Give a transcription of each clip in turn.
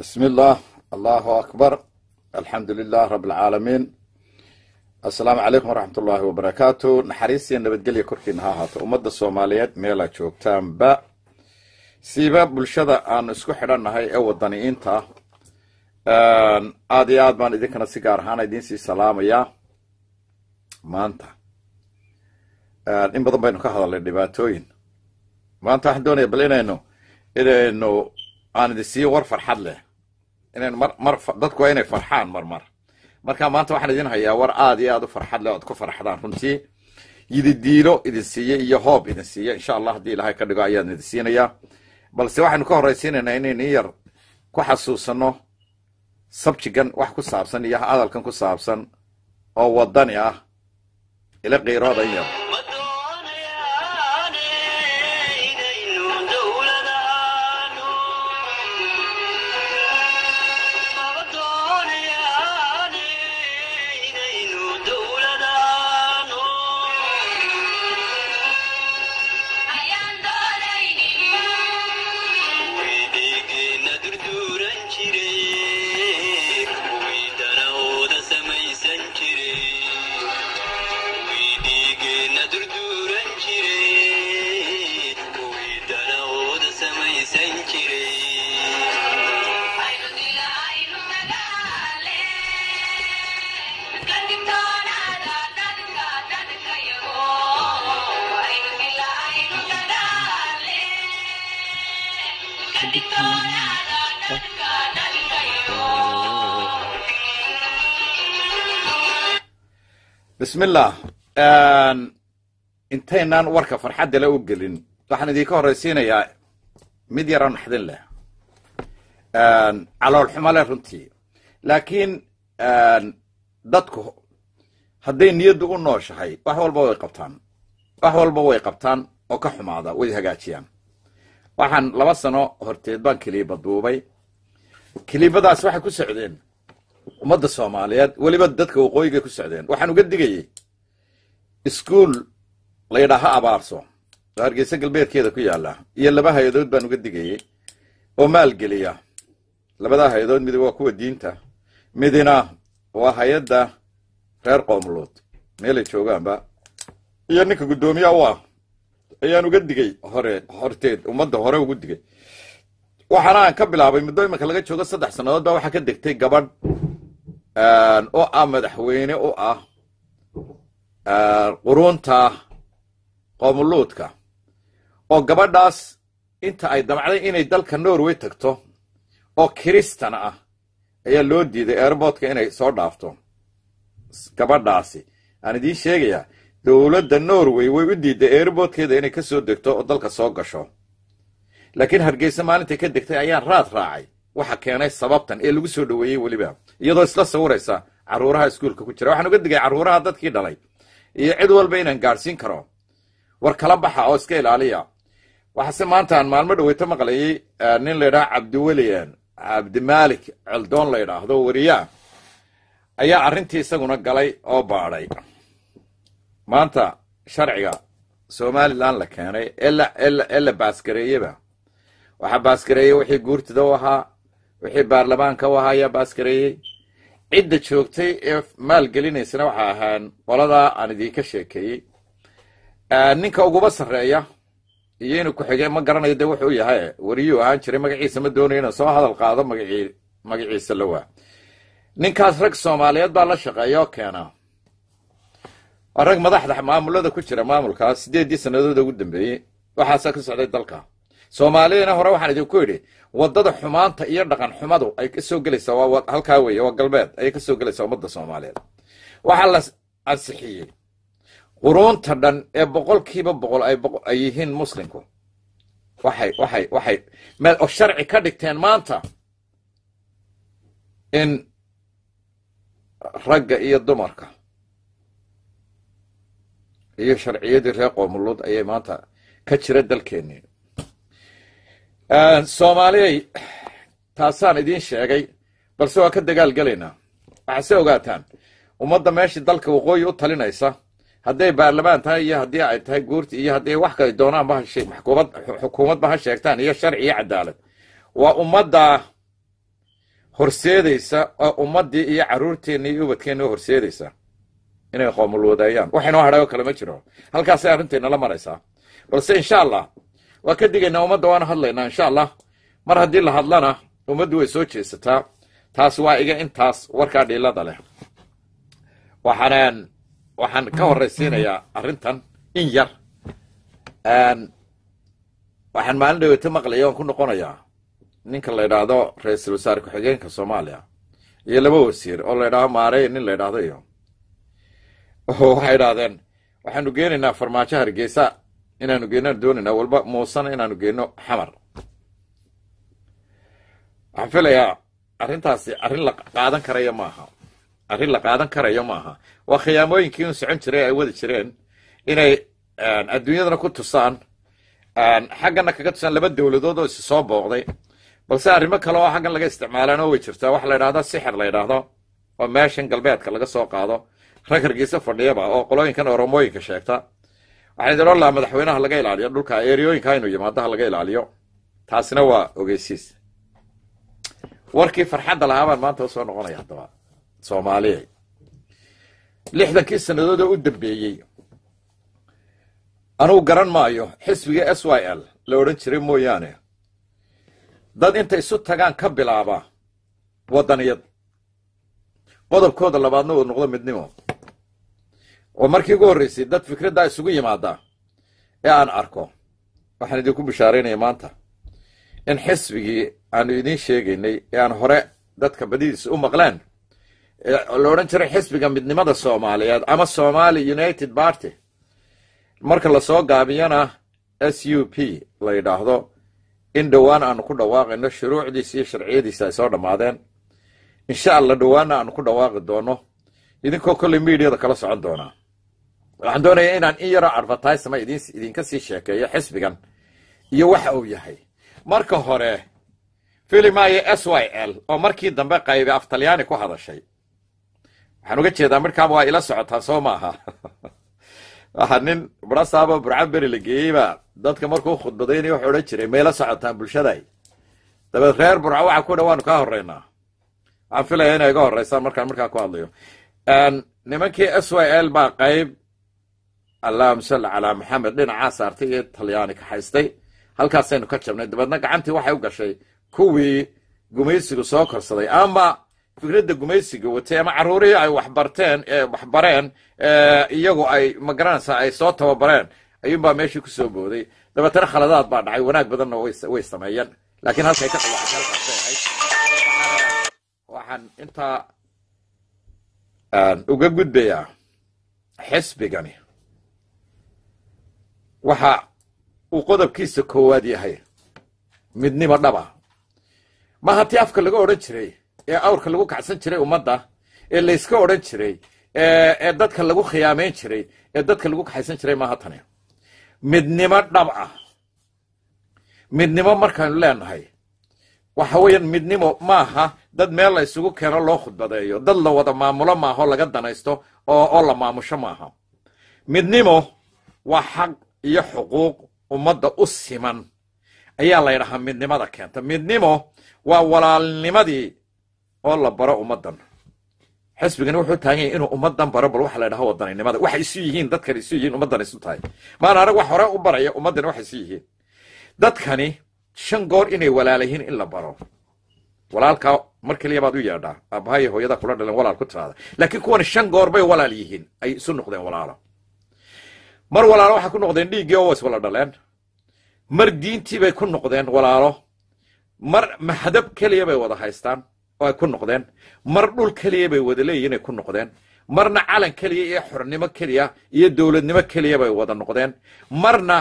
بسم الله الله أكبر الحمد لله رب العالمين السلام عليكم ورحمة الله وبركاته نحريسي نبدقلي كوركين ها هاتو أمد الصوماليات ميلا جوكتان با سيبا بلشدا aan isku xidhannahay ee wadaniyiinta aad iyo aad baan idinkana si gaar ahaan idiin sii salaamayaa maanta in badan baynu ka hadalnay dhibaatooyin maanta waxaan doonaya bal inaynu inaynu aan idin siiyo war farxad leh inaynu mar mar dadku waa inay farxaan mar mar marka maanta waxaan idin hayaa war aad iyo aad u farxad leh oad ku farxdaan runtii yididiilo idin siiye iyo hoob idin siiye insha allah haddii ilaahay ka dhigo ayaan idin siinayaa balse waxaynu ka horraysiinaynaa inaynu in yar ku xasuusanno sabjigan wax ku saabsan iyo hadalkan ku saabsan oo wadani ah ila qiirooda in yar bismillah intaynaan warka farxadda le u gelin waxaan idinka horraysiinayaa mid yaroo naxdin leh caloolxumo leh runtii laakiin dadku hadday niyaddu u nooshahay wax walba way qabtaan wax walba way qabtaan oo ka xumaada way hagaajiyaan waxaan laba sano horteed baan kiliiba duubay kiliibadaas waxay ku socdeen ummadda soomaaliyeed weliba dadka waqooyigay ku socdeen waxaan uga digayey iskuol la yidhaaha abaarso oo hargeysa galbeedkeeda ku yaalla iyo laba hay-adood baan uga digayey oo maalgeliya labadaa hay-adood mid waa kuwa diinta midina waa hay-adda reer qoomuluud meelay joogaanba iyo ninka guddoomiya u ah ayaan uga digay hore horteed ummadda hore ugu digay waxaana aan ka bilaabay muddo imanka laga joogo saddex sannadood baa waxaa ka degtay gabadh oo ah madaxweyne u ah quruunta qoomuluudka oo gabadhaas inta ay damcday inay dalka norway tagto oo kiristan ah ayaa loo diiday airbortka inay soo dhaafto gabadhaasi aan idiin sheegayaa dowladda norway way u diiday airbortkeeda inay ka soo degto oo dalka soo gasho laakiin hargeysa maalintay ka degtay ayaan raad raacay waxa keenay sababtan ee lagu soo dhoweeyey weliba iyadoo isla sawiraysa carruuraha iskuulka ku jira waxaan uga digay carruuraha dadkii dhalay iyo cid walba inaan gaadhsiin karo war kala baxa oo iska ilaaliya waxaase maanta aan maalmo dhaweyto maqlayay nin la ydhaha cabdiwelian cabdimaalik celdoon la ydhaahdo wariyaa ayaa arrintii isaguna galay oo baadhay maanta sharciga somalilan la keenay ee la baaskareeyeba waxaa baaskareeyey wixii guurtida u ahaa wixii baarlamaanka u ahaa ayaa baaskareeyey cidda joogtay ee maalgelinaysana waxa ahaan qoladaa aan idiinka sheekeeyey ninka uguba sarreeya iyo inuu ku-xigay ma garanayo dee wuxuu yahay wariyuu ahaan jiray magaciisa ma doonayo inuu soo hadal qaado magacii magaciisa lawaa ninkaas rag soomaaliyeed baa la shaqeeya oo keena waa rag madaxda maamulada ku jira maamulkaas sideeddii sannadood ugu dambeeyey waxaasaa ka socday dalka soomaalidana hore waxaan idinku yidhi waddada xumaanta iyo dhaqan xumadu ay ka soo gelaysaa waa halkaa weeye waa galbeed ayay ka soo gelaysaa ummadda soomaaliyeed waxaa la ansixiyey quruunta dhan ee boqolkiiba boqol ay yihiin muslimku waxay waxay waxay meel oo sharci ka dhigteen maanta in ragga iyo dumarka iyo sharciyadii reer qoomuluud ayay maanta ka jira dalkeennii soomaaliyay taasaan idiin sheegay balse waa ka dagaal gelaynaa waxaase ogaataan ummadda meeshii dalka waqooyi u talinaysa hadday baarlamaan tahay iyo haddii ay tahay guurti iyo haddii wax kale doonaanba xukuumad xukuumadba ha sheegtaan iyo sharci iyo cadaalad waa ummadda horseedaysa oo ummaddii iyo carruurteenni iyo ubadkeenni horseedaysa inay qoomulwadeeyaan wax inoo hadhay oo kale ma jiro halkaasay arrintayna la maraysaa balse insha allah waa ka digaynaa ummadda waana hadlaynaa insha allah mar haddii la hadlana ummaddu way soo jeesataa taas waa iga intaas warkaa dhiilada leh waxaan waxaan ka horraysiinayaa arrintan in yar waxaan maalin dhaweeto maqlaya oon ku noqonayaa ninka la yidhaahdo ra-iisul wasaare ku-xigeenka soomaaliya iyo laba wasiir oo la ydhahdo maarey nin la ydhahdo iyo waxay idhahdeen waxaanu geenaynaa farmaajo hargeysa inaanu geenaan doonaynaa walba muusena inaanu geenno xamar waxaan filayaa arrintaasi arrin la qaadan karayo maaha arrin la qaadan karayo maaha waa khiyaamooyinkii un socon jiray ay wadi jireen inay adduunyadana ku tusaan xaggana kaga tusaan laba dowladood oo isi soo booqday balse arrimo kale oo xaggan laga isticmaalaan oo way jirtaa waxa la ydhahdo sixir la ydhaahdo oo meeshan galbeedka laga soo qaado rag hargeysa fadhiyaba oo qolooyinkan oromooyinka sheegta waxaan idin odhan lahaa madaxweynaha laga ilaaliyo dhulka eeriyooyinka inuu yimaadaha laga ilaaliyo taasina waa ogeysiis warkii farxadda lahaa baan maanta usoo noqonaya haddaba soomaaliya lixdankii sannadood oo u dambeeyey anugu garan maayo xisbiga s y l la odhan jiray mooyaane dad intay isu tagaan ka bilaaba waddaniyad qodobkooda labaadna uu noqdo midnimo oo markii ugu horraysay dad fikraddaa isugu yimaada ee aan arko waxaan idinku bishaaraynaya maanta in xisbigii aanu idiin sheegaynay ee aan hore dadka badidiisa u maqleen la odhan jiray xisbiga midnimada soomaaliyeed ama somali united party marka lasoo gaabiyana s u p la yidhaahdo in dhowaan aanu ku dhawaaqayno shuruucdiisa iyo sharciyadiisa ay soo dhammaadeen insha allah dhowaanna aanu ku dhawaaqi doono idinkoo kolley mediada kala socon doonaa waxaan doonayaa inaan in yaroo advertisema idinka sii sheekeeyo xisbigan iyo waxa uu yahay marka hore filimaayo s y l oo markii dambe qaybe af talyaani ku hadashay waxaan uga jeedaa midhkaaba waa ila socotaa soo maaha waxaa nin burasaabo burcaberi la geeyeyba dadka markuu khudbadaynaya wuxuu odhan jiray mayla socotaan bulshaday dabeed reer burca waxa ku dha waanu kaa horraynaa waxaan filaya inay iga horraysaan markaan markaa ku hadlayo nimankii s y l baa qayb allahuma salli calaa maxamed dhinacaa saartay iyo talyaani kaxaystay halkaasaynu ka jabnay dabeedna gacantii waxay u gashay kuwii gumaysigu soo korsaday ama fikradda gumaysiga watay ama carruurihii ay waxbarteen waxbareen iyagu ay magaranaysaa ay soo tababareen ayuunbaa meeshii ku soo booday dabeetana khaladaad baa dhacay wanaag badanna way sameeyeen laakiin halkay ka dhawaacay halkaasay ahayd waxaan intaa uga gudbayaa xisbigani waxa uu qodobkiisa koowaad yahay midnimo dhaba ma hatii afka laga odhan jiray ee awrka lagu kacsan jiray ummadda ee layska odhan jiray ee dadka lagu khiyaamayn jiray ee dadka lagu kaxaysan jiray maaha tani midnimo dhab ah midnimo markaanu leenahay waxa weeyaan midnimo maaha dad meel la isugu keeno loo khudbadeeyo dad la wada maamulo maaho laga danaysto oo oo la maamusho maaha midnimo waa xaq iyo xuquuq ummadda u siman ayaa la ydhahaa midnimada keenta midnimo waa walaalnimadii oo la baro ummaddan xisbigani wuxuu taagan yahay inuu ummaddan baro bal waxa la ydhaha wadaninimada waxay isu yihiin dadkani isu yihiin ummaddan isu tahay maana arag wax hore u baraya ummaddani waxay isu yihiin dadkani shan goor inay walaala yihiin in la baro walaalkaa mar keliya baad u yeedhaa aabbahayo hooyada kula dhaleen walaal ku tiraada laakiin kuwani shan goor bay walaal yihiin ay isu noqdeen walaalo mar walaalo waxay ku noqdeen dhiiggii oo is wala dhaleen mar diintii bay ku noqdeen walaalo mar maxdab keliya bay wada haystaan oo ay ku noqdeen mar dhul keliya bay wada leeyihin ay ku noqdeen marna calan keliya iyo xornimo keliya iyo dowladnimo keliya bay wada noqdeen marna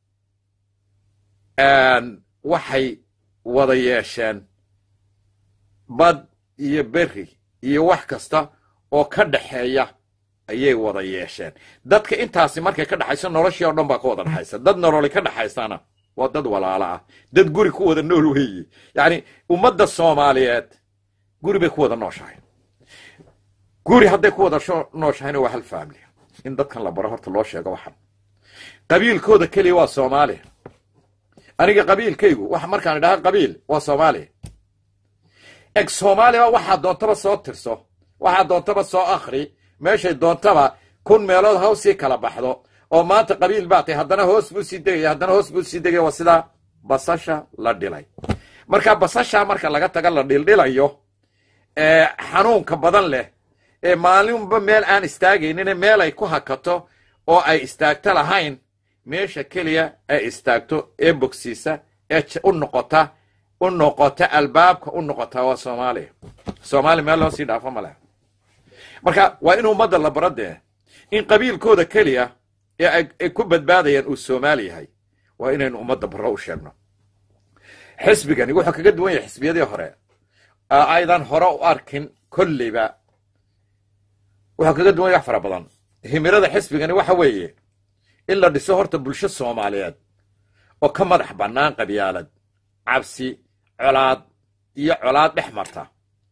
waxay wada yeesheen bad iyo beri iyo wax kasta oo ka dhaxeeya ayay wada yeesheen dadka intaasi markay ka dhaxayso noloshii oo dhan baa ka wada dhaxaysa dad nololi ka dhaxaysana waa dad walaalo ah dad guri ku wada nool weeye yacni ummadda soomaaliyeed guri bay ku wada nooshahay guri hadday ku wada nooshahayna waa hal family in dadkan la baro horta loo sheego waxan qabiilkooda keliya waa soomaaliya aniga qabiilkaygu wax markaan idhaha qabiil waa soomaaliya eg soomaaliya waxaa doontaba soo tirso waxaa doontaba soo akhri meeshay doontaba kun meelood ha usii kala baxdo oo maanta qabiil baa tay haddana hoos buu sii degaya haddana hoos buu sii degaya waa sidaa basasha la dhilay marka basasha marka laga taga la dhildhilayo ee xanuunka badan leh ee maalinba meel aan istaagaynine meel ay ku hakato oo ay istaagto lahayn meesha keliya ay istaagto ee bogsiisa ee u noqota u noqota albaabka u noqota waa soomaaliya soomaaliya meel loo sii dhaafo ma leh marka waa in ummadda la baro dee in qabiilkooda keliya ee ay ku badbaadayaan uu soomaali yahay waa inaynu ummadda barro u sheegno xisbigani wuxuu kaga duwan yahay xisbiyadii hore aydan hore u arkin kolleyba wuxuu kaga duwan yahay wax fara badan himirada xisbigani waxa weeye in la dhiso horta bulsho soomaaliyeed oo ka madax bannaan qabyaalad cabsi colaad iyo colaad dhex marta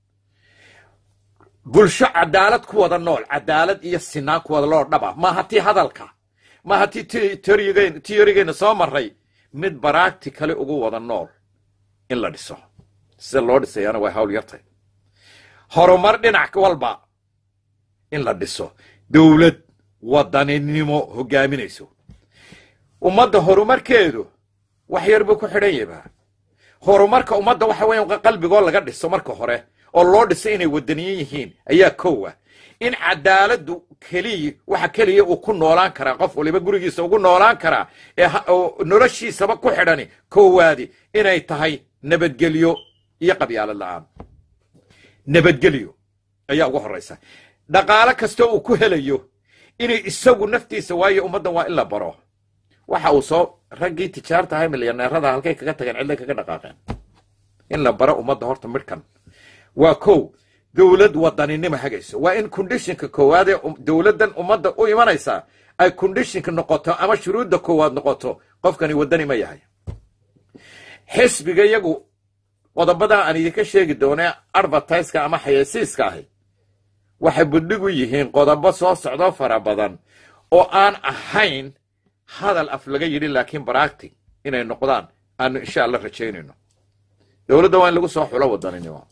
bulsho cadaalad ku wada nool cadaalad iyo sinaan ku wada loo dhaba maaha tii hadalka maaha tii tiyorigeena soo maray mid baraagti kale ugu wada nool in la dhiso sida loo dhisayaana waa hawl yartay horumar dhinac walba in la dhiso dowlad wadaninimo hogaaminayso ummadda horumarkeedu wax yar buu ku xidhan yabaa horumarka ummadda waxa weya qalbigoo laga dhiso marka hore oo loo dhiso inay wadaniyin yihiin ayaa kowa in cadaaladdu keliya waxa keliya uu ku noolaan karaa qof waliba gurigiisa ugu noolaan karaa ee noloshiisaba ku xidhani koowaadi inay tahay nabadgelyo iyo qabyaalad la'aan nabadgelyo ayaa ugu horraysa dhaqaalo kastoo uu ku helayo inay isagu naftiisa waayo ummaddan waa in la baro waxa uu soo raggii tijaarta ahay milyaneerada halkay kaga tageen cidlay kaga dhaqaaqeen in la baro ummadda horta midhkan waa kow dowlad wadaninimo hagayso waa in kondishinka koowaad ee dowladdan ummadda u imanaysaa ay kondishinka noqoto ama shuruudda koowaad noqoto qofkani wadani ma yahay xisbiga iyagu qodobadaa aan idinka sheegi doonee advertiska ama xayeysiiska ahi waxay budhig u yihiin qodobo soo socdo fara badan oo aan ahayn hadal af laga yidhi laakiin baractic inay noqdaan aanu insha allah rajaynayno dowladda waa in lagu soo xulo wadaninimo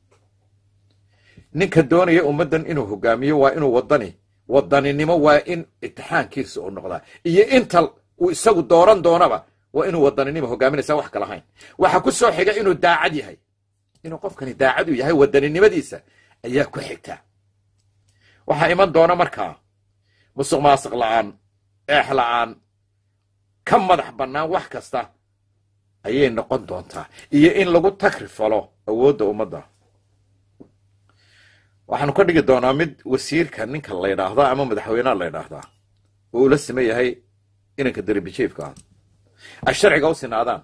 ninka doonaya ummaddan inuu hogaamiyo waa inuu wadani wadaninimo waa in itixaankiisa uu noqdaa iyo inta uu isagu dooran doonaba waa inuu wadaninimo hogaaminaysa wax kala hayn waxa ku soo xiga inuu daacad yahay inuu qofkani daacad u yahay wadaninimadiisa ayaa ku xigta waxaa iman doona markaa musuq maasiq la'aan eex la'aan ka madax bannaan wax kasta ayay noqon doontaa iyo in lagu takrifalo awoodda ummadda waxaanu ka dhigi doonaa mid wasiirka ninka la ydhaahdaa ama madaxweyneha la ydhaahdaa oo ula sima yahay inanka deribijiifka ah ay sharciga u sinaadaan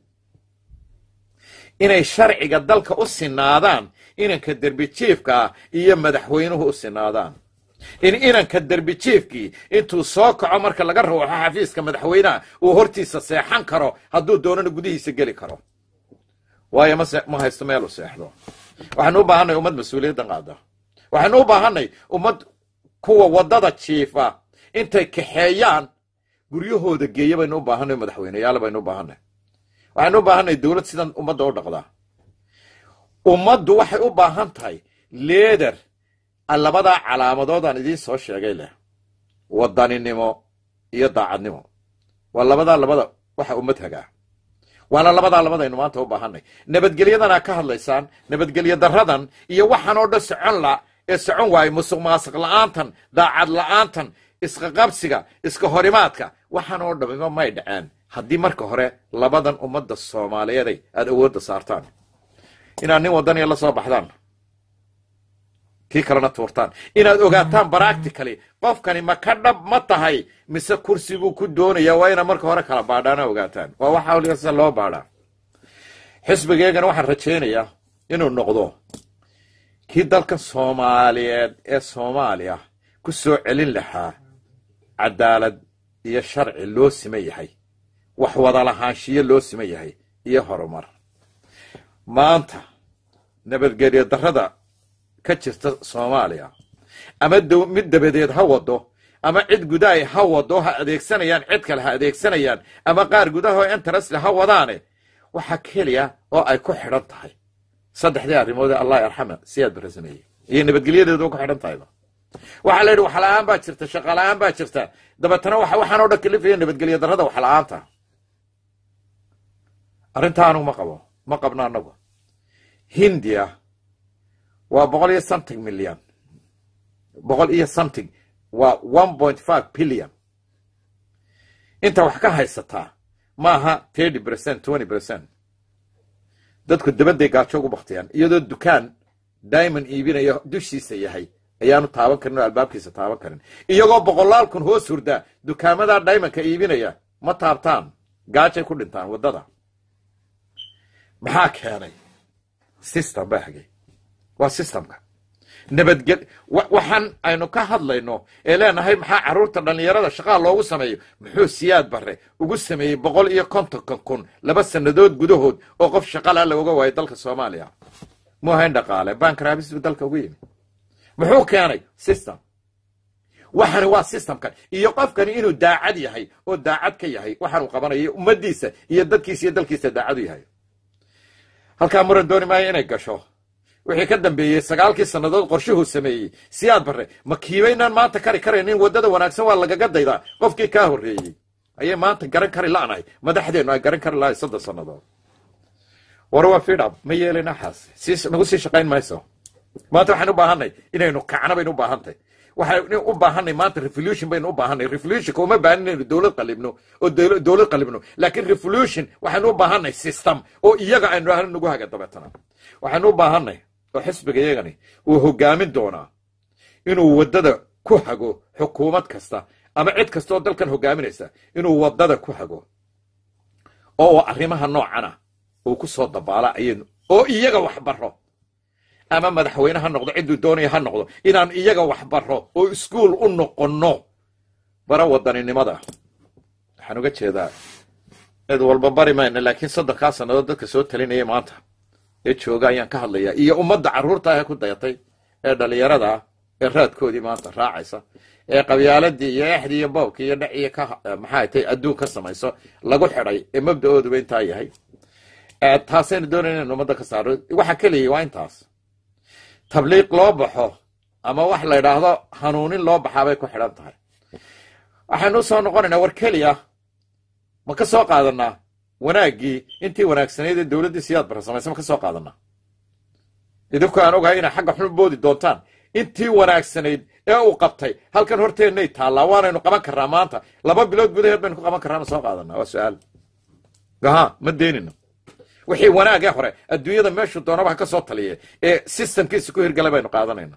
inay sharciga dalka u sinaadaan inanka derbijiifka ah iyo madaxweynuhu u sinaadaan in inanka derbijiifkii intuu soo kaco marka laga ruuxo xafiiska madaxweynaha uu hortiisa seexan karo hadduu doonana gudihiisa geli karo waayo ma haysto meelu seexdo waxaanu u baahanay ummad mas-uuliyadda qaada waxaynu u baahanay ummad kuwa waddada jiifa intay kaxeeyaan guryahooda geeya baynu u baahanay madaxweyneyaal baynu u baahanay waxaynu u baahanay dowlad sidan ummadda u dhaqdaa ummaddu waxay u baahan tahay leeder labadaa calaamadood aan idiin soo sheegay leh wadaninimo iyo daacadnimo waa labadaa labada waxa ummad hagaa waana labadaa labadaynu maanta u baahanay nabadgelyadanaa ka hadlaysaan nabadgelyo daradan iyo waxaan oo dhan socon la ee socon waayo musuq maasiq la'aantan daacad la'aantan isqaqabsiga iska horimaadka waxaan oo dhamima may dhaceen haddii marka hore labadan ummadda soomaaliyeeday aad awoodda saartaan inaad nin wadaniya la soo baxdaan kii kalena tuurtaan inaad ogaataan baractically qofkani ma ka dhab ma tahay mise kursi buu ku doonayaa waa inaad marka hore kala baadhaana ogaataan waa waxa waliga sida loo baadhaa xisbigeegana waxaan rajaynayaa inuu noqdo kii dalkan soomaaliyeed ee soomaaliya ku soo celin lahaa cadaalad iyo sharci loo siman yahay wax wada lahaanshiyo loo siman yahay iyo horumar maanta nabadgelyo darrada ka jirta soomaaliya ama mid dabadeed ha wado ama cid gudahay ha wado ha adeegsanayaan cid kale ha adeegsanayaan ama qaar gudaha oo interestl ha wadaane waxa keliya oo ay ku xidhan tahay saddexdii arrimood ee allah yarxama siyaad bara sameeyey iyo nabadgelyadeedu ku xidhan tahayba waxaa la yidhi wax la-aan baa jirta shaqa la-aan baa jirta dabeetana waxa waxaan oo dhan kalifaya nabadgelya darrada wax la-aanta arrintaa anugu ma qabo ma qabno annagu hindiya waa boqol iyo something milyan boqol iyo something waa one point five billion inta wax ka haysataa ma aha thirty percent twenty percent dadku dabadday gaajo ugu baktiyaan iyadoo dukaan diamond iibinayo dushiisa yahay ayaanu taaban karin oo albaabkiisa taaban karin iyagoo boqolaal kun hoos hurdaa dukaamadaa diamondka iibinaya ma taabtaan gaajay ku dhintaan waddada maxaa keenay system baa hagay waa systemka nabadgel waxaan aynu ka hadlayno ee leenahay maxaa carruurta dhallinyarada shaqaa loogu sameeyo muxuu siyaad barre ugu sameeyey boqol iyo kontonka kun laba sannadood gudahood oo qof shaqala looga waayo dalka soomaaliya mu ahayn dhaqaale bankrabis buu dalka ugu yimi muxuu keenay system waxani waa systemkan iyo qofkani inuu daacad yahay oo daacad ka yahay waxaanuu qabanayo ummaddiisa iyo dadkiisa iyo dalkiisa daacad u yahay halkaa muran dooni maayo inay gasho wixii ka dambeeyey sagaalkii sannadood qorshuhuu sameeyey siyaad barre ma kiibaynaan maanta kari karaynin waddada wanaagsan waa lagaga daydaa qofkii kaa horreeyey ayay maanta garan kari la'nahay madaxdeennu ay garan kari lahay soddon sannadood war waa fidhab ma yeelin axaas sii nagu sii shaqayn mayso maanta waxaan u baahanay inaynu kacno baynu u baahantahy waxaynu u baahanay maanta revolution baynu u baahanay revolutionka uma baahan inaynu dowlad qalibno oo dowlad qalibno laakiin revolution waxaynu u baahanay system oo iyaga aynu ahna nagu haga dabeetana waxaynu u baahanay oo xisbiga iyagani uu hogaamin doonaa inuu waddada ku hago xukuumad kasta ama cid kasta oo dalkan hogaaminaysa inuu waddada ku hago oo arrimaha noocana uu ku soo dabaala ayaynu oo iyaga wax baro ama madaxweyne ha noqdo cidduu doonaya ha noqdo inaan iyaga wax baro oo iskuol u noqonno bara wadaninimada waxaan uga jeedaa cid walba bari mayna laakiin soddonkaa sannadood dadka soo talinaya maanta ee jooga ayaan ka hadlayaa iyo ummadda carruurta ah ee ku dayatay ee dhallinyarada ah ee raadkoodii maanta raacaysa ee qabyaaladii iyo exdii iyo boobkii iyo dhaciyo ka maxaa tay adduun ka samayso lagu xidhay ee mabda-ooduba intaa yahay taasaynu doonayna inaynu ummadda ka saaro waxa keliyay waa intaas tabliiq loo baxo ama wax la yidhaahdo hanuunin loo baxaa bay ku xidhan tahay waxaynu usoo noqonaynaa war keliya ma ka soo qaadanaa wanaaggii intii wanaagsanayd ee dowladdii siyaad bara samaysa ma ka soo qaadanaa idinku aan ogahay inay xagga xun boodi doontaan intii wanaagsanayd ee uu qabtay halkan horteennay taallaa waanaynu qaban karraa maanta laba bilood gudaheed baynu ku qaban karraa ma soo qaadanaa waa su-aal gaha ma deenino wixii wanaagee hore adduunyada meeshuu doonaba ha ka soo taliye ee systemkiisa ku hirgalay baynu qaadanayna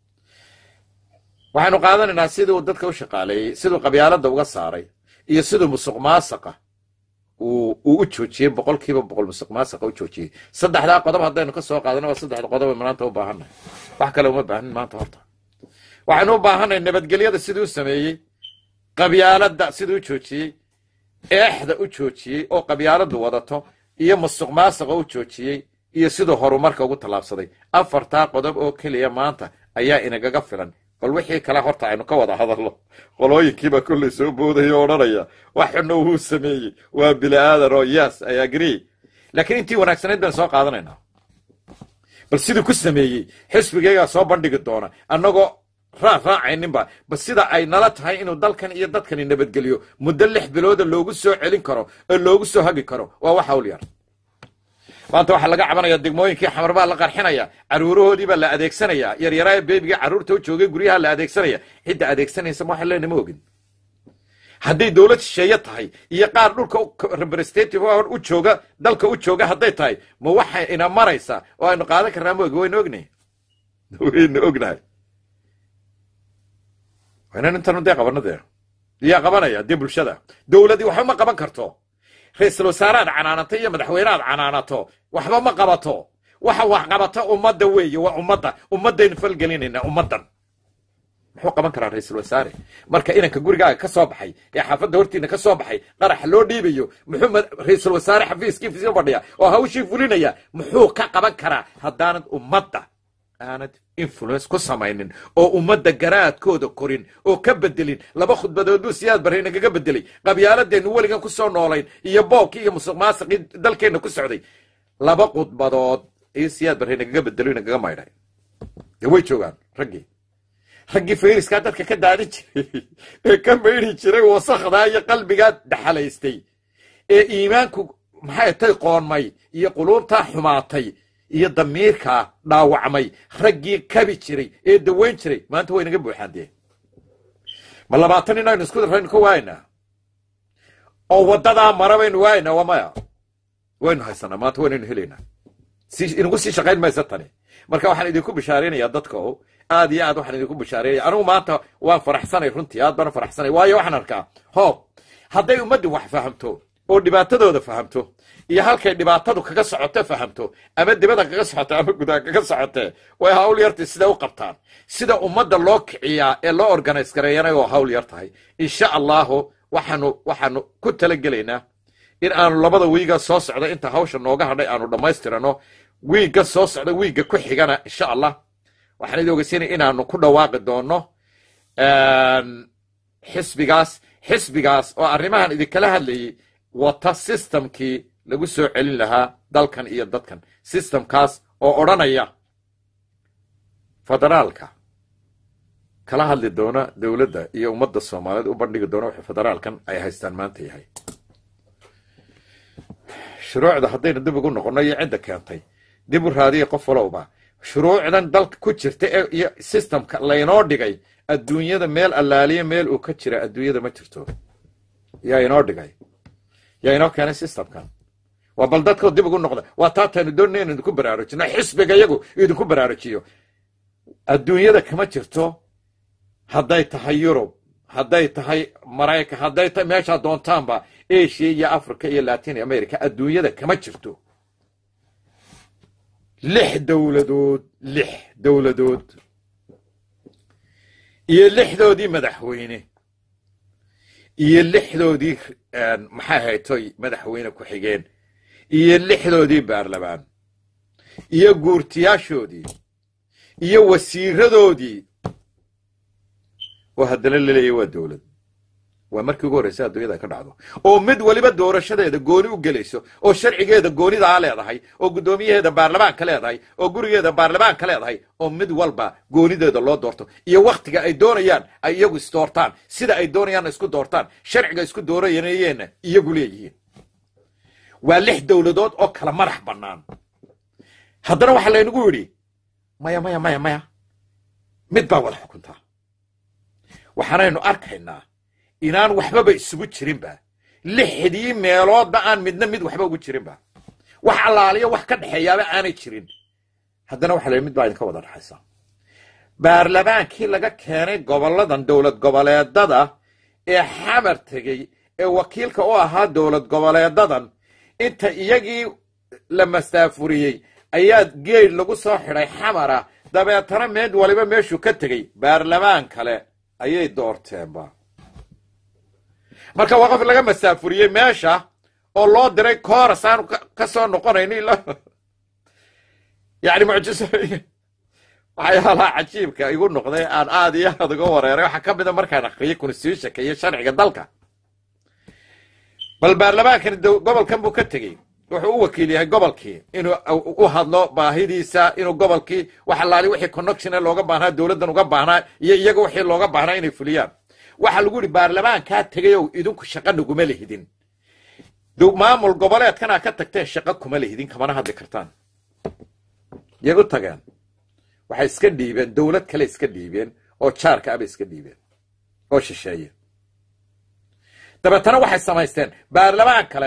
waxaynu qaadanaynaa siduu dadka u shaqaaleeyey siduu qabyaaladda uga saaray iyo siduu musuq maasaqa uu u joojiyey boqol kiiba boqol musuq maasaqa u joojiyey saddexdaa qodob haddaynu ka soo qaadana waa saddexda qodob maanta u baahannahay wax kale uma baahanin maanta horta waxaynu u baahanay nabadgelyada siduu u sameeyey qabyaaladda siduu u joojiyey eexda u joojiyey oo qabyaaladdu wadato iyo musuq maasaqa u joojiyey iyo siduu horumarka ugu tallaabsaday afartaa qodob oo keliya maanta ayaa inagaga filan bal wixii kale horta aynu ka wada hadalno qolooyinkiibaa kollay soo boodaya o odhanaya waxuna wuu sameeyey waa bili aadan oo yes i agree laakiin intii wanaagsanayd baynu soo qaadanaynaa bal siduu ku sameeyey xisbigaygaa soo bandhigi doona annagoo raa raacayninba bal sida ay nala tahay inuu dalkan iyo dadkani nabadgeliyo muddo lix bilooda loogu soo celin karo oo loogu soo hagi karo waa wax hawl yar maanta waxaa laga cabanaya degmooyinkii xamar baa la qarxinaya caruurahoodii baa la adeegsanaya yaryaraha beebiga carruurta u joogay guryaha la adeegsanaya cidda adeegsanaysa ma waxa leena ma ogin hadday dowlad shisheeye tahay iyo qaar dhulka representative u jooga dalka u jooga hadday tahay ma waxay ina maraysaa oo aynu qaadan karnaa ma ogi waynu ognahay waynu ognahay waynan intanu dee qabano dee yaa qabanaya dee bulshada dowladdii waxba ma qaban karto ra-iisul wasaaraad canaanato iyo madaxweyneaad canaanato waxba ma qabato waxa wax qabata ummadda weeye waa ummadda ummaddaynu falgelinayna ummaddan muxuu qaban karaa ra-iisul wasaare marka inanka gurigaaga ka soo baxay ee xaafadda hortiina ka soo baxay qaraxa loo dhiibayo muxuu ra-iisul wasaare xafiiskiisa fadhiya oo hawshii fulinaya muxuu ka qaban karaa haddaanad ummadda aanad influence ku samaynin oo ummadda garaadkooda korin oo ka bedelin laba khudbadood buu siyaad barre inagaga bedelay qabyaaladeennu weligan ku soo noolayn iyo boobkii iyo musuq maasaqii dalkeenna ku socday laba khudbadood ayuu siyaad barre nagaga bedelo nagaga maydhay dee way joogaan raggii raggii fayriskaa dadka ka daadin jiray ee ka maydhi jiray wasakdaa iyo qalbigaa dhaxalaystay ee iimaanku maxay tay qoonmay iyo quluubtaa xumaatay iyo damiirkaa dhaawacmay raggii kabi jiray ee dawayn jiray maanta way naga buuxaan dee ma labaatan nin aynu isku daraynu ka waaynaa oo waddadaa mara baynu waaynaa waa maya waynu haysanaa maanta waynaynu helaynaa si inagu sii shaqayn maysa tani marka waxaan idinku bishaaraynayaa dadka o aad iyo aad waxaan idinku bishaaraynaya anigu maanta waan faraxsanay runtii aad baan faraxsanay waayo waxaan arkaa hoob hadday ummaddii wax fahamto oo dhibaatadooda fahamto iyo halkay dhibaatadu kaga socoto fahamto ama dibada kaga socoto ama gudaha kaga socotee way hawl yartii sida u qabtaan sida ummadda loo kiciyaa ee loo organise gareeyana oo hawl yar tahay insha allahu waxaanu waxaanu ku talagelaynaa in aanu labada wiiga soo socda inta hawsha nooga hadhay aanu dhammaystirano wiigga soo socda wiigga ku xigana insha allah waxaan idin ogeysiinaya inaanu ku dhawaaqi doono xisbigaas xisbigaas oo arrimahan idinkala hadlayay wata systemkii lagu soo celin lahaa dalkan iyo dadkan systemkaas oo odhanaya federaalka kala hadli doona dowladda iyo ummadda soomaaliyeed u bandhigi doona wuxuu federaalkan ay haystaan maanta yahay shuruucda haddaynu dib ugu noqonno iyo cidda keentay dib u raadiya qof walowba shuruucdan dalka ku jirta ee iyo systemka laynoo dhigay adduunyada meel allaaliya meel uu ka jira adduunyada ma jirto yaa inoo dhigay yaa inoo keenay systemkan waa bal dadkoo dib ugu noqda waa taataynu doonay inu idinku baraarujino xisbiga iyagu idinku baraarujiyo adduunyada kama jirto hadday tahay yurub hadday tahay maraykan hadday tahay meeshaa doontaanba asia iyo africa iyo latin america adduunyada kama jirto lix dowladood lix dowladood iyo lixdoodii madaxweyne iyo lixdoodii maxay haytoy madaxweyne ku-xigeen iyo lixdoodii baarlamaan iyo guurtiyaashoodii iyo wasiiradoodii oo haddana laleeyahy waa dowlad waa markii ugu horreysa adduunyada ka dhacdo oo mid weliba doorashadeeda gooni u gelayso oo sharcigeeda goonidaa leedahay oo guddoomiyaheeda baarlamaanka leedahay oo gurigeeda baarlamaanka leedahay oo mid walba goonideeda loo doorto iyo wakhtiga ay doonayaan ay iyagu isdoortaan sida ay doonayaan isku doortaan sharciga isku dooranayeenna iyagu leeyihiin waa lix dowladood oo kala madax bannaan haddana waxaa laynagu yidhi maya maya maya maya mid baa wada xukuntaa waxaanaynu arkaynaa inaan waxbaba isugu jirinba lixdii meeloodba aan midna mid waxba ugu jirinba wax allaaliyo wax ka dhexeeyaaba aanay jirin haddana waxa la mid baa idinka wada dhexaysa baarlamaankii laga keenay gobolladan dowlad goboleedada ee xamar tegey ee wakiilka u ahaa dowlad goboleedadan inta iyagii la mastaafuriyey ayaa geed lagu soo xidhay xamara dabeetana mid waliba meeshuu ka tegey baarlamaan kale ayay doorteenba marka waa qof laga masaafuriyey meesha oo loo diray kooras aanu ka soo noqonayno ilaa yani mucjiso waxyaalaha cajiibka igu noqday aan aad iyo aad uga wareeray waxaa ka mida markaan akriyay constitutionka iyo sharciga dalka bal baarlamaankani gobolkan buu ka tegey wuxuu u wakiil yahay gobolkii inuu u hadlo baahidiisa inuu gobolkii wax allaali wixii connectione looga baahnaa dowladdan uga baahnaa iyo iyaga wixii looga baahnaa inay fuliyaan waxaa lagu yidhi baarlamaankaa tegayow idinku shaqa naguma lehidin maamul goboleedkanaa ka tagteen shaqa kuma lehidin kamana hadli kartaan yay u tageen waxay iska dhiibeen dowlad kale iska dhiibeen oo jaarka abay iska dhiibeen oo shisheeye dabeetana waxay samaysteen baarlamaan kale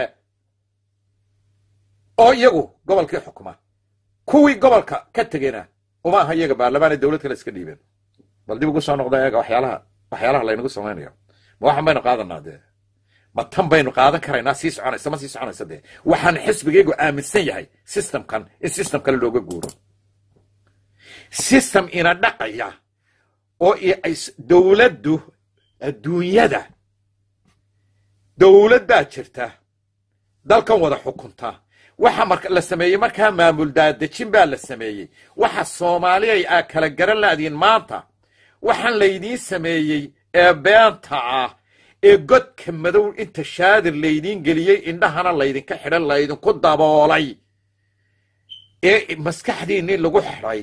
oo iyagu gobolkii xukuma kuwii gobolka ka tegena uma aha iyaga baarlamaanay dowlad kale iska dhiibeen bal dib ugu soo noqda eega waxyaalaha waxyaalaha laynagu samaynayo ma waxan baynu qaadanaa dee ma tan baynu qaadan karaynaa sii soconaysa ma sii soconaysa dee waxaan xisbigaygu aaminsan yahay systemkan in system kale looga guuro system ina dhaqaya oo dowladdu adduunyada dowlad baa jirta dalkan wada xukunta waxa marka la sameeyey markaa maamul daadejin baa la sameeyey waxa soomaaliyay aa kala garan laadiin maanta waxaan laydiin sameeyey ee beenta ah ee godka madow inta shaadir laydiin geliyey indhahana laydinka xidhan laydinku daboolay ee maskaxdiinnii lagu xidhay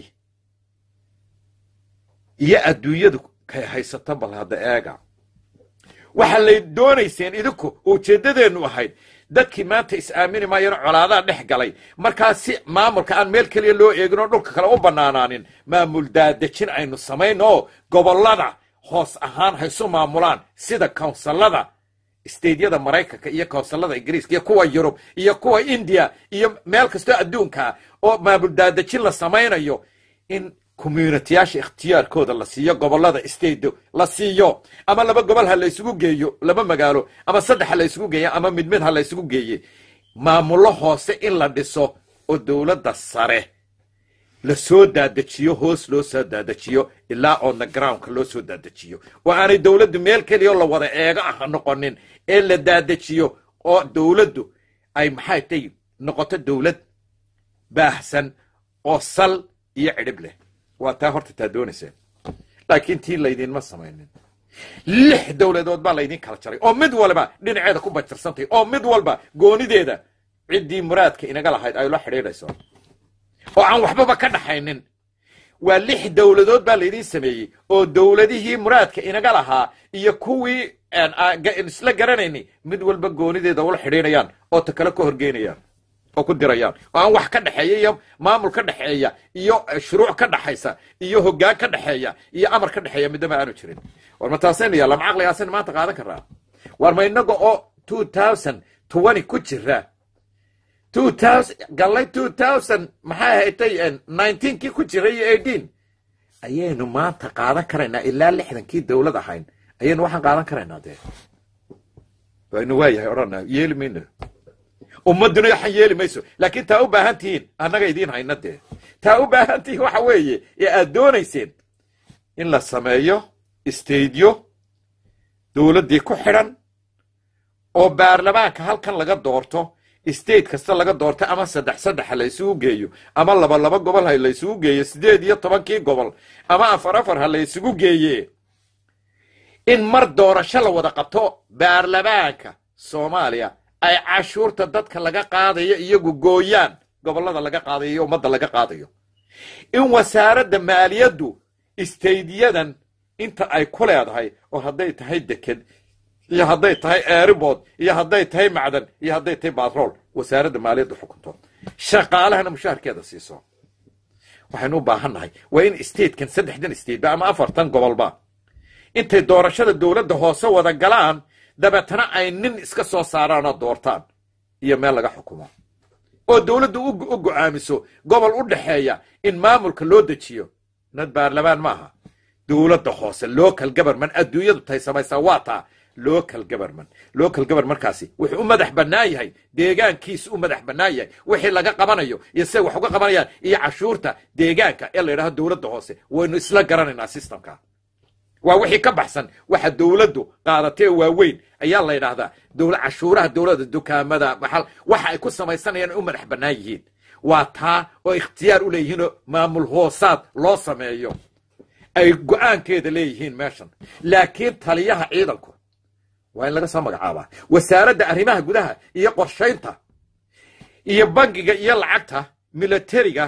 iyo adduunyadu kay haysato bal hadda eega waxaa lay doonayseen idinku ujeeddadeennu ahayd dadkii maanta is-aamini maayano colaadaa dhex galay markaa si maamulka aan meel keliya loo eegin oo dhulka kale u bannaanaanin maamul daadejin aynu samayno oo gobollada hoos ahaan haysu maamulaan sida kawnsallada steydyada maraykanka iyo kawnsallada ingiriiska iyo kuwa yurub iyo kuwa indiya iyo meel kastoo adduunkaa oo maamul daadejin la samaynayo in communitiyaasha ikhtiyaarkooda la siiyo gobollada steydo la siiyo ama laba gobol ha la ysugu geeyo laba magaalo ama saddex ha la ysugu geeya ama mid mid ha la ysugu geeye maamullo hoose in la dhiso oo dowladda sare la soo daadejiyo hoos loo soo daadejiyo ilaa oodna groundka loo soo daadejiyo oo aanay dowladdu meel keliyaoo la wada eego ah noqonin ee la daadejiyo oo dowladdu ay maxay tay noqoto dowlad baahsan oo sal iyo cidhib leh waa taa horta taa doonayseen laakiin tii laydinma samaynin lix dowladood baa laydin kala jaray oo mid walba dhinaceeda ku bajarsantay oo mid walba goonideeda ciddii muraadka inaga lahayd ay la xidhiidhayso oo aan waxbaba ka dhaxaynin waa lix dowladood baa laydin sameeyey oo dowladihii muraadka inaga lahaa iyo kuwii isla garanayni mid walba goonideeda ula xidhiidhayaan oo ta kale ka horgeynayaan oo ku dirayaan oo aan wax ka dhexeeya iyo maamul ka dhexeeya iyo shuruuc ka dhaxaysa iyo hoggaan ka dhexeeya iyo amar ka dhexeeya midnaba aanu jirin war ma taasaynu yaalla ma caqligaasan maanta qaadan karraa war ma inaga oo two thousand twenty ku jira two thousand gallay two thousand maxay haytay nineteenkii ku jira iyo eighteen ayaynu maanta qaadan karaynaa ilaa lixdankii dowlad ahayn ayaynu waxaan qaadan karaynaa dee waynu waayahay odhana yeeli mayno ummadduna waxaan yeeli mayso laakiin taa u baahan tihiin annaga idiin hayna dee taa u baahan tihiin waxa weeye ee aad doonayseen in la sameeyo istaydyo dowladdii ku xidhan oo baarlamaanka halkan laga doorto state kasta laga doorto ama saddex saddex ha la ysugu geeyo ama laba laba gobol ha la ysugu geeyo siddeed iyo tobankii gobol ama afar afar ha la ysugu geeye in mar doorasho la wada qabto baarlamaanka soomaaliya ay cashuurta dadka laga qaadayo iyagu gooyaan gobollada laga qaadayo iyo ummadda laga qaadayo in wasaaradda maaliyaddu istaydiyadan inta ay ku leedahay oo hadday tahay deked iyo hadday tahay airbood iyo hadday tahay macdan iyo hadday tahay batrool wasaaradda maaliyaddu xukunto shaqaalahana mushaharkeeda siiso waxaynu u baahannahay waa in statekan saddexdan stateba ama afartan gobolba intay doorashada dowladda hoose wada galaan dabeetana ay nin iska soo saaraan oo doortaan iyo meel laga xukumo oo dowladdu u go'aamiso gobol u dhexeeya in maamulka loo dejiyo nad baarlamaan maaha dowladda hoose local government adduunyadu tahay samaysaa waa taa local government local governmentkaasi wuxuu u madax bannaan yahay deegaankiisu u madax bannaan yahay wixii laga qabanayo iyo siday wax uga qabanayaan iyo cashuurta deegaanka ee la yidhahdo dowladda hoose waynu isla garanaynaa systemka waa wixii ka baxsan waxa dowladdu qaadatee waaweyn ayaa la yidhaahdaa dowla cashuuraha dowladda dukaamada maxal waxa ay ku samaysanayaan ay u madax bannaan yihiin waa taa oo ikhtiyaar u leeyihiinoo maamul hoosaad loo sameeyo ay go'aankeeda leeyihiin meeshan laakiin taliyaha ciidanku waa in laga soo magacaabaa wasaaradda arrimaha gudaha iyo qorshaynta iyo bangiga iyo lacagta milatariga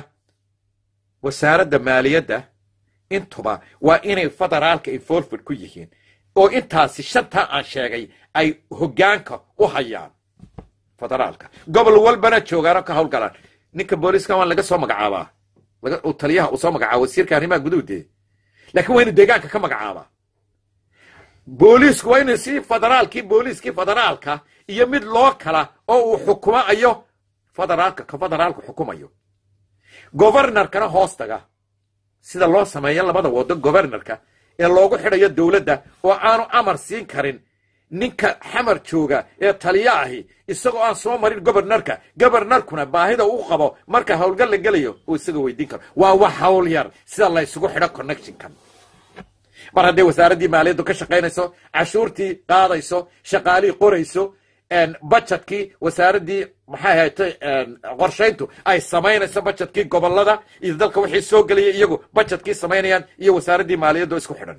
wasaaradda maaliyadda intuba waa inay federaalka involved ku yihiin oo intaasi shantaa aan sheegay ay hoggaanka u hayaan federaalka gobol walbana joogaano ka hawlgalaan ninka booliiska waan laga soo magacaabaa taliyaha uu soo magacaaba wasiirka arrimaha guduhdee laakiin waa inu deegaanka ka magacaabaa booliisku waa inu si federaalkii booliiskii federaalka iyo mid loo kala oo uu xukumayo federaalka ka federaalku xukumayo governorkana hoostaga sida loo sameeyo labada wado governorka ee loogu xidhayo dowladda oo aanu amar siin karin ninka xamar jooga ee taliyo ahi isagoo aan soo marin governorka governorkuna baahida u qabo marka howlgal la gelayo uu isaga weydiin karo waa wax hawl yar sida la ysugu xidho connectionkan mar hadday wasaaraddii maaliyaddu ka shaqaynayso cashuurtii qaadayso shaqaalihii qorayso bajetkii wasaaraddii maxay haytay qorshayntu ay samaynayso bajetkii gobolada iyo dalka wixii soo gelaya iyagu bajetkii samaynayaan iyo wasaaraddii maaliyaddu isku xidhan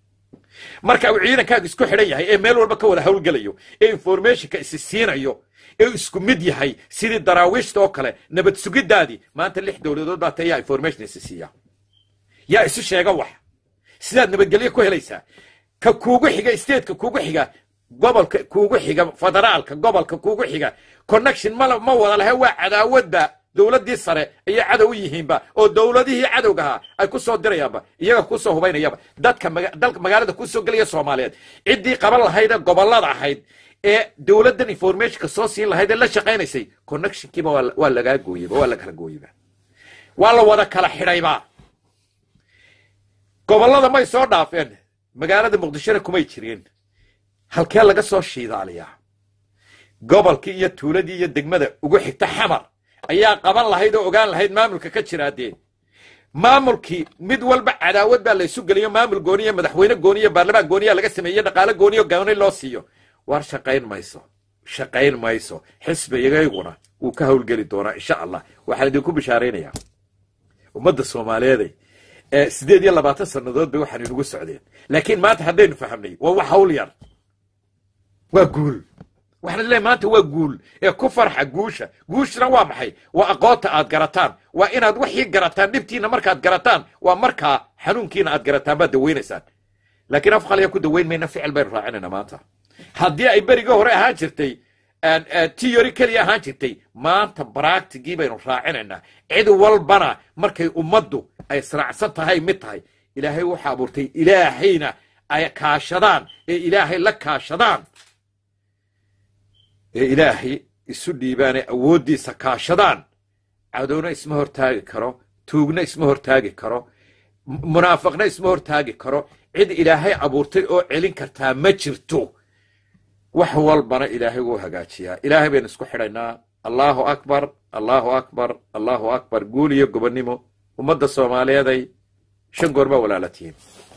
marka uu ciidankaagu isku xidhan yahay ee meel walba ka wada howlgelayo ee informationka isi siinayo ee isku mid yahay sidii daraawiishta oo kale nabad sugiddaadii maanta lix dowladood baa ta yaa information isi siiya yaa isu sheega wax sidaad nabadgelyo ku helaysaa ka kuugu xiga stateka kuugu xiga gobolka kuugu xiga federaalka gobolka kuugu xiga connection ma ma wada lahe waa cadaawadba dowladdii sare ayay cadow u yihiinba oo dowladihii cadowgahaa ay ku soo dirayaanba iyaga kusoo hubaynayaba dadka dalka magaalada kusoo gelaya soomaaliyeed ciddii qaban lahayd ee gobollada ahayd ee dowladdan informationka soo siin lahayd ee la shaqaynaysay connectionkiiba waa lagaa gooyeyba waa la kala gooyeyba waa la wada kala xidhayba gobollada may soo dhaafeen magaalada muqdishona kumay jireen halkee laga soo shiidaaliyaa gobolkii iyo tuuladii iyo degmada ugu xigta xamar ayaa qaban lahayd oo ogaan lahayd maamulka ka jiraadee maamulkii mid walba cadaawad baa laysu geliyo maamul gooniya madaxweyne gooniya baarlamaan gooniya laga sameeye dhaqaale gooniyo gooni loo siiyo war shaqayn mayso shaqayn mayso xisbigayguna wuu ka howlgeli doonaa insha allah waxaan idinku bishaaraynayaa ummadda soomaaliyeeday siddeed iyo labaatan sannadood bay waxaan inugu socdeen laakiin maanta haddaynu fahamnay waa wax hawl yar waa guul waxaan leeyahay maanta waa guul ee ku farxa guusha guushna waa maxay waa aqoonta aad garataan waa inaad wixii garataan dhibtiina markaad garataan waa markaa xanuunkiina aad garataan baad dawaynaysaan laakiin af qaliya ku dawayn mayna ficil baynu raacinayna maanta haddii ay berigii hore ahaan jirtay tiyori keliya ahaan jirtay maanta baractigii baynu raacinaynaa cid walbana markay ummaddu ay israacsan tahay mid tahay ilaahay wuxuu abuurtay ilaahayna ay kaashadaan ee ilaahay la kaashadaan ee ilaahay isu dhiibaanee awooddiisa kaashadaan cadowna isma hortaagi karo tuugna isma hortaagi karo munaafiqna isma hortaagi karo cid ilaahay abuurtay oo celin kartaa ma jirto wax walbana ilaahay wuu hagaajiyaa ilaahay baynu isku xidhaynaa allaahu akbar allaahu akbar allaahu akbar guul iyo gobonnimo ummadda soomaaliyeeday shan goor baa walaala tihiin